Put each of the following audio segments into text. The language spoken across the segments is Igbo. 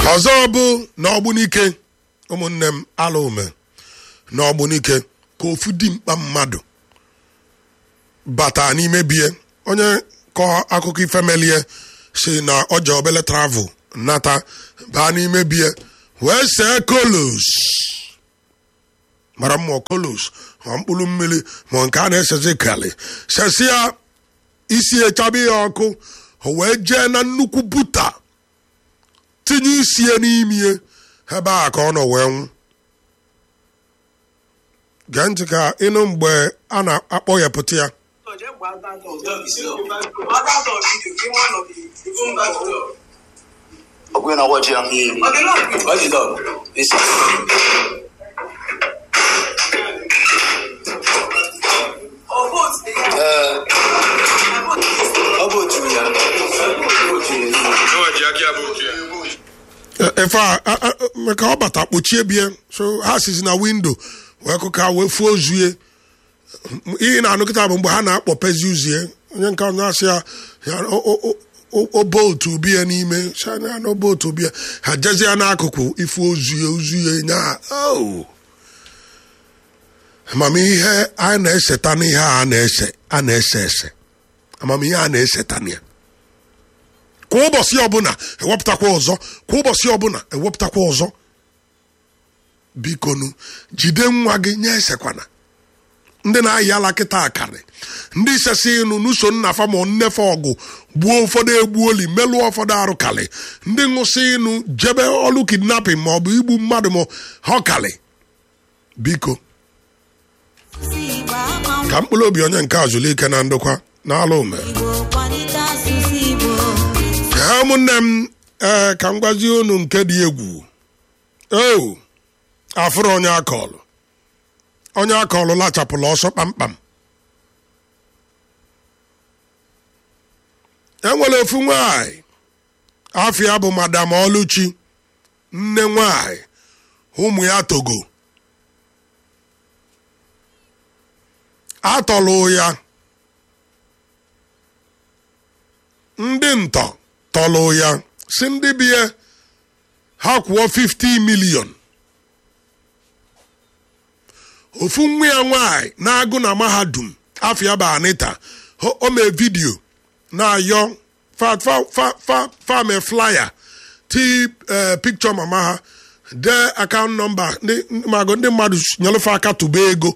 ọzọ bụ na ọgbunike ụmụnne m ala ume na ọgbunike ka ofu dimkpa mmadụ bata n'ime bie onye kọọ akụkọ ifemelie si na ọja obele travel nata baa n'ime bie wee see kolos mara mma kolos ma mkpụrụ mmiri ma nke a na-esezi kali sesia isi echabe ya ọkụ o wee jee na nnukwu buta tinye isie n'imie ebe a ka ọ nọ wee nwụ gee ntị ka ịnụ mgbe a na-akpọ ya pụta ya ọgbẹ́ náà wọ́n jẹun. What's the dog? This ọ bụ otu ya. efe a a- a- maka ọ bata kpochie bie so ha sizi na windo wee kụka wee fuo ozuye ihe na-anụ kịta bụ mgbe ha na-akpọpezi uzie onye nke onye asị ya ya o- o- o- o- o boltu bie n'ime shana na boltu bie ha jezi ya n'akụkụ ifu ozuye ozuye nya o amamihe a na-eseta n'ihe a na-ese a na-ese ese amamihe a na-eseta na ya kwa ụbọchị ọbụla ewepụtakwa ọzọ kwa ụbọchị ọbụla ewepụtakwa ọzọ bikonu jide nwa gị nye esekwana ndị na-ayị ala kịta akarị ndị sesi ịnụ n'uso nna fa ma nnefe ọgụ gbuo ụfọdụ egbuoli melụọ ụfọdụ arụkalị ndị ṅụsị ịnụ jebe ọlụ kidnapping ma ọ bụ igbu mmadụ ma ha ọkalị biko ka mkpụrụ obi onye nke azụlike na ndokwa na ala ume Ee, ụmụnne m ee ka m gwazie unu nke dị egwu o afụrụ onye akọlụ onye akọlụ lachapụla ọsọ kpamkpam enwere ofu nwanyị afịa bụ madam ọlụchi nne nwanyị ụmụ ya togo atọlụ ya ndị ntọ tọlụ ya si ndị bie ha kwụọ 50 milion ofu nwa ya nwanyị na-agụ na mahadum afia bụ anita o o mee vidio na-ayọ fa fa fa fa fame flyer ti eh, picture mama ha dee akaụntụ nọmba ndị mago ndị mmadụ nyelụfe aka tụba ego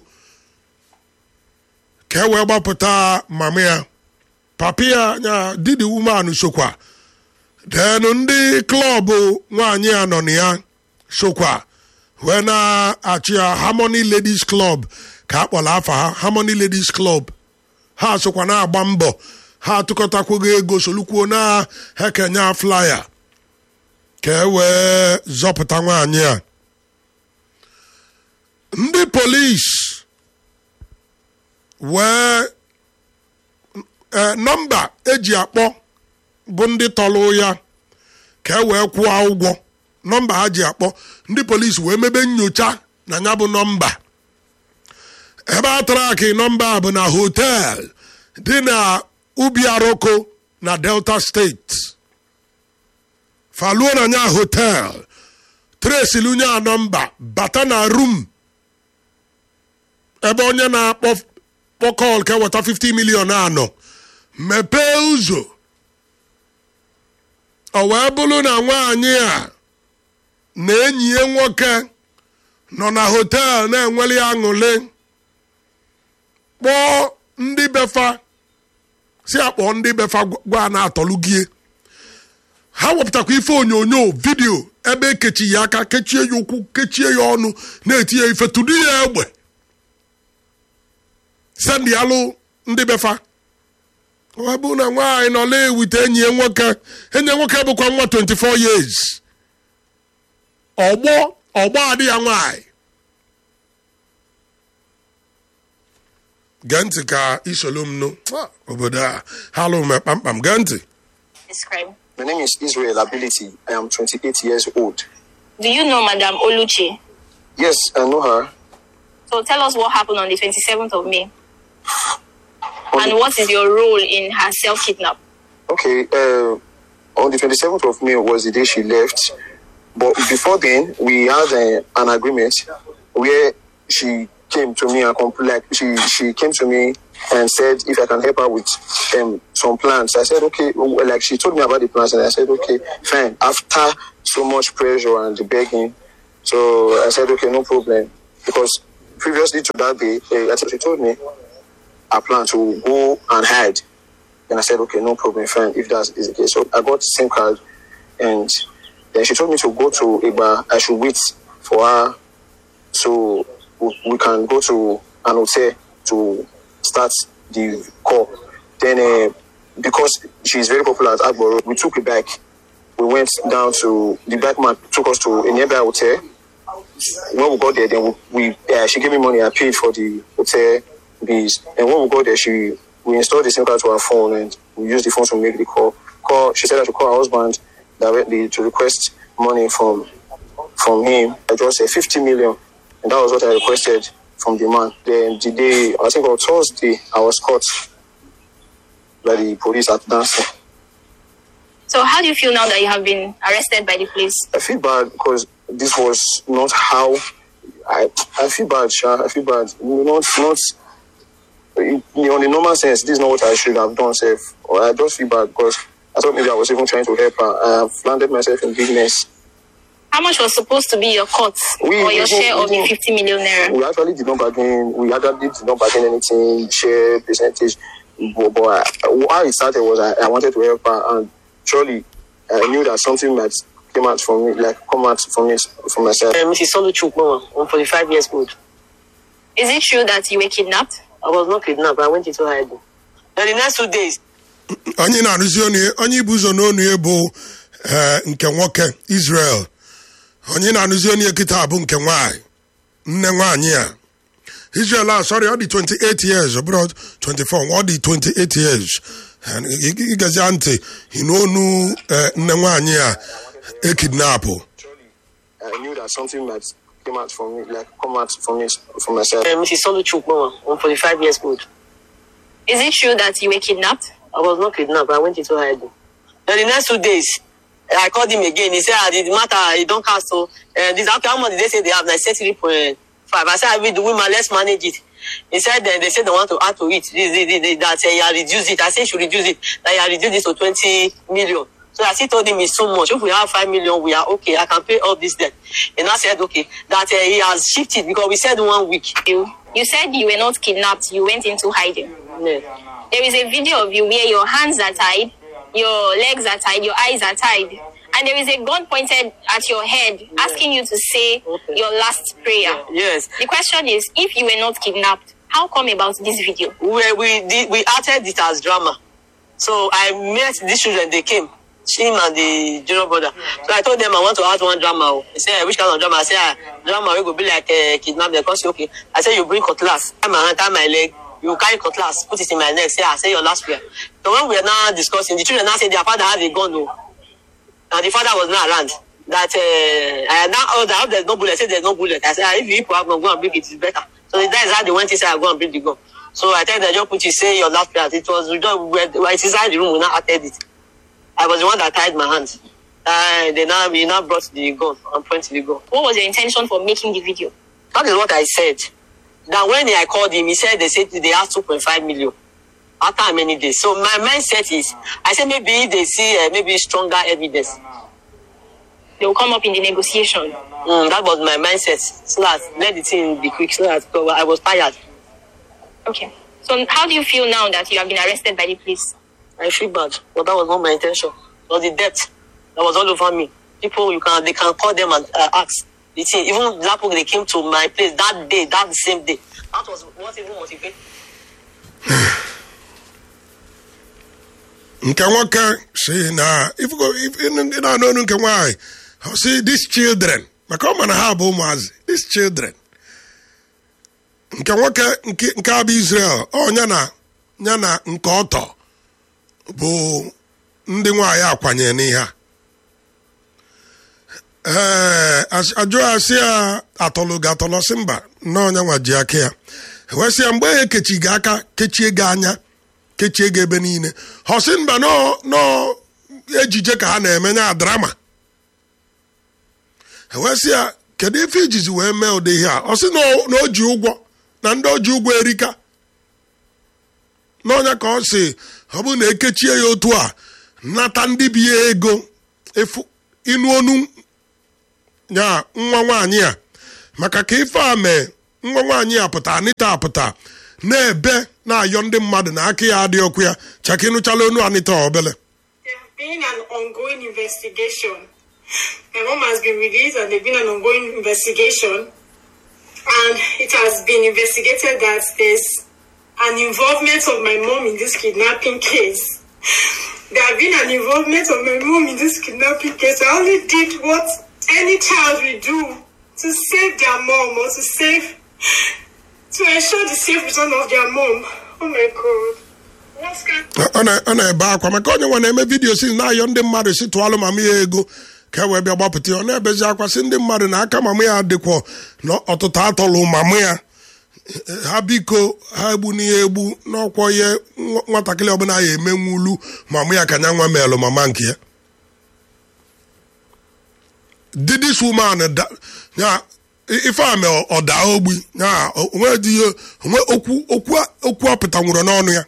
ka e wee gbapụta mama ya papi ya ya didi woman sokwa denu ndị klọbụ nwaanyị a nọ na ya sokwa wee na-achị ya harmony ladies club ka a kpọrọ afa ha harmony ladies club ha sokwa na-agba mbọ ha atụkọtakwugo ego solukwuo na hekenya flyer ka e wee zọpụta nwaanyị a ndị polis wee ee nọmba eji akpọ bụ ndị tọrọ ya ka e wee kwụọ ụgwọ nọmba ha ji akpọ ndị polisi wee mebe nyocha na ya bụ nọmba ebe a tara akị nọmba a bụ na hotel dị na ubi aroko na delta steeti faluo na nya hotel tresilunye a nọmba bata na rum ebe onye na-akpọ kpọkọl ka weta 50 milion anọ mepee ụzọ ọ wee bụrụ na nwaanyị a na enyi ya nwoke nọ na hotel na-enweli aṅụle kpọọ ndị befa si akpọ ndị befa gwa na-atọlugie ha wepụtakwa ife onyonyo vidio ebe ekechi ya aka kechie ya ụkwụ kechie ya ọnụ na-eti ya ife tụrụ ya egbe sendị alụ ndị befa ọ bụ na nwaanyị nọ na-ewute enyi ya nwoke enyi ya nwoke bụkwa nwa 24 years ọgbọ ọgbọ adị ya nwaanyị gee ntị ka isolu m nụ Ah, obodo a ha lụ m kpamkpam gee ntị Describe. My name is Israel Ability. I am 28 years old. Do you know Madame Oluchi? Yes, I know her. So tell us what happened on the 27th of May. On And the- what is your role in her self kidnap? Okay, uh, on the 27th of May was the day she left But before then, we had uh, an agreement where she came to me and compl- like she she came to me and said if I can help her with um, some plans. I said okay. Well, Like she told me about the plans, and I said okay, fine. After so much pressure and begging, so I said okay, no problem. Because previously to that day, uh, I think she told me I plan to go and hide. And I said, okay, no problem, fine, if that is the case. So I got the SIM card and then she told me to go to Iba. I should wait for her so we we can go to an hotel to start the call. Then, uh, because she's very popular at Agboro, we took a bike. We went down to the bike man took us to a nearby hotel. When we got there, then we, we uh, she gave me money. I paid for the hotel bills. And when we got there, she we installed the SIM card to her phone and we used the phone to make the call. Call. She said I should call her husband directly to request money from from him. I just said 50 million, and that was what I requested from the man. Then the day I think on Thursday, I was caught by the police at dancing. So how do you feel now that you have been arrested by the police? I feel bad because this was not how I I feel bad, Sha. I feel bad. Not not in, on the normal sense, this is not what I should have done, Sef. Or I just feel bad because I thought maybe I was even trying to help her. I have landed myself in business. How much was supposed to be your cut We- or we your go- share we of the go- 50 million naira? We actually did not bargain. We actually did not bargain anything, share percentage. But, but I, how it started was I, I wanted to help her, and surely I knew that something might came out from me, like come out from me, from myself. Uh, Mrs. Solu Chukwu, I'm 45 years old. Is it true that you were kidnapped? I was not kidnapped. I went into hiding. Then the next two days, onye na-arụzi onu onye ibu ụzọ n'onu ya bụ eh, nke nwoke israel onye na-arụzi onu ya kịta bụ nke nwanyị nne nwaanyị a israel a sorry ọ dị 28 years ọ bụrụ 24 ọ dị 28 years And ị- ị- ịgazia ntị n'onu eh, nne nwaanyị a ekidnapụ I knew that something might came out from me, like come out from me, from myself. uh, Mrs. Solu Chukwu, I'm 45 years old. Is it true that you were kidnapped? I was not kidnapped. I went into hiding. Then the next two days, I called him again. He said, ah, the matter, you don't cancel. Uh, this, okay, how much did they say they have? I said 3.5. I said, I will do women, let's manage it. He said, then they said they want to add to it. This, this, this, this, that uh, you reduce it. I said, you should reduce it. That you reduce this to 20 million. So I still told him it's too much. If we have 5 million, we are okay. I can pay all this debt. And I said, okay, that uh, he has shifted because we said one week. You, you said you were not kidnapped, you went into hiding. Yeah. There is a video of you where your hands are tied, your legs are tied, your eyes are tied, and there is a gun pointed at your head asking you to say Okay. your last prayer. Yes. The question is if you were not kidnapped, how come about this video? we we did, we acted it as drama. So I met these children. They came, him and the junior brother. So I told them I want to add one drama. oh. They said which kind of drama? I said ah, drama. We go be like uh, kidnap. They come say okay. I said you bring cutlass, tie my hand, tie my leg. You carry cutlass, put it in my neck. Say I say your last prayer. So when we are now discussing, the children now say their father had a gun. Oh. And the father was not around. That uh, I now oh, I hope there's no bullet. I said there's no bullet. I said ah, if you people have gun, go and bring it. It's better. So that is how they went inside. Go and bring the gun. So I tell them just put it. Say your last prayer. It was we just we were- it's inside the room. We now acted it. I was the one that tied my hands. Uh, they now we now brought the gun and pointed the gun. What was your intention for making the video? That is what I said. That when I called him, he said they said they have 2.5 million after many days. So my mindset is, I said maybe if they see uh, maybe stronger evidence. They will come up in the negotiation. Mm, that was my mindset. So that let the thing be quick. So that because I was tired. Okay. So how do you feel now that you have been arrested by the police? I feel bad, but that was not my intention. It was the debt that was all over me. People, you can they can call them and uh, ask. The thing, even Lapo, they came to my place that day, that same day. That was what even motivated. nke nwoke si na ifugo if- ị na-anụ ọnụ nke nwaanyị ọ si these children maka ọ ma na ha bụ ụmụazị these children nke nwoke nke nke a bụ israel ọ ya na ya na nke ọtọ bụ ndị nwaanyị akwanyere n'ihe a ee as- ajụ ya sị ya atọlụ gị atọlọ sị mba nnọọ onye nwa ji aka ya wee sị ya mgbe ya ekechi gị aka kechie gị anya kechie gị ebe niile ọ sị mba nọọ nọọ ejije ka ha na-eme nya drama ewesị ya kedu ife ijizi wee mee ụdị ihe a ọ sị na o- na o ji ụgwọ na ndị o ji ụgwọ erika n'ọnya ka ọ sị ọ bụrụ na ekechie ya otu a nata ndị bi ya ego efu ịnụ onu ya nwa nwaanyị a maka ka ife a mee nwa nwaanyị a pụta anịta apụta na-ebe na-ayọ ndị mmadụ na aka ya adị ọkụ ya chaka ịnụchala onu anịta obele There's been an ongoing investigation. My mom has been released and there's been an ongoing investigation. And it has been investigated that there's an involvement of my mom in this kidnapping case. There have been an involvement of my mom in this kidnapping case. I only did what any child will do to save their mom or to save, to ensure the safe return of their mom. Oh my God. What's going ọ na- ọ na-ebe akwa maka onye nwe na-eme vidiyo si na-ayọ ndị mmadụ si tụọlụ mama ya ego ka e wee bịa gbapụta ya ọ na-ebezi akwa si ndị mmadụ na aka mama ya dịkwọ na ọtụtụ atọlụ mama ya ha biko ha egbu n'ihe egbu n'ọkwọ ihe nwa- nwatakịrị ọbụla ya emenwulu mama ya ka nya nwa meelụ mama nke ya Did this woman da- ya ife a mee ọ daa ogbi ya onwe dị ihe onwe okwu okwu okwu ọpụta nwụrụ n'ọnụ ya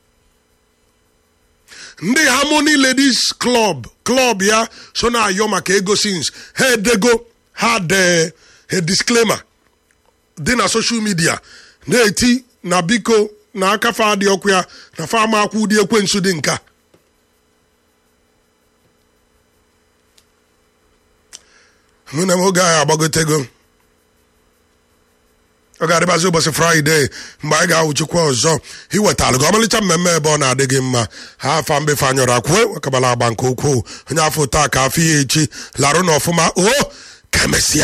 ndị harmony ladies club club ya so na-ayọ maka ego sins ha edego ha dee a disclaimer dị na social media na-eti na biko na aka fa dị ọkụ ya na fa ama akwụ ụdị ekwensu dị nka mụ na m oge ahụ agbagotego ọ ga-adịbazi ụbọchị fraịde mgbe anyị ga-awụchikwa ọzọ iwetalụ gị ọmalịcha mmemme ebe ọ na-adị gị mma ha afa mbefe anyọrọ akwue wakabala agba nke ukwuu onye afọ taa ka afọ ya echi larụ n'ọfụma o ka emesịa